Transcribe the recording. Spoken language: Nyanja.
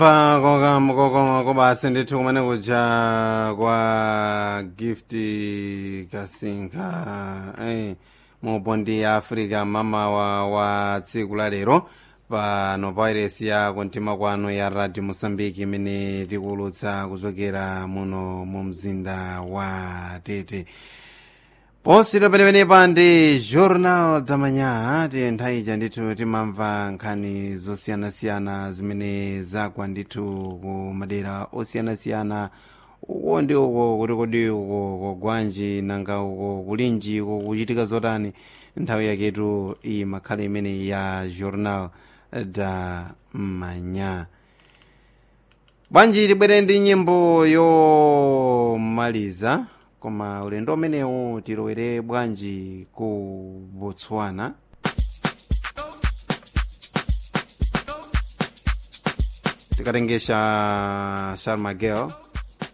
pakokama kobasi ndithu kumene kuja kwa gift kasinka eh, mubondi ya africa mamawa wa tsiku la lero pano pairesi ya kuntima kwanu ya radio mosambiki imene tikuwulutsa kuchokera muno mu mzinda wa tete posidwa penepenepa ndi jornal damanya ti nthawi ija ndithu timamva nkhani zosiyanasiyana zimene zagwa ndithu ku madera osiyanasiyana uko ndi uko kuti kodi uko kogwanji nanga uko kulinji uko kuchitika zotani nthawi yaketu iyi makhala imene ya jornal da manya bwanji tibwere ndi nyimbo yomaliza koma ulendo umenewu tilowere bwanji ku botswana tikatengesha sharmagel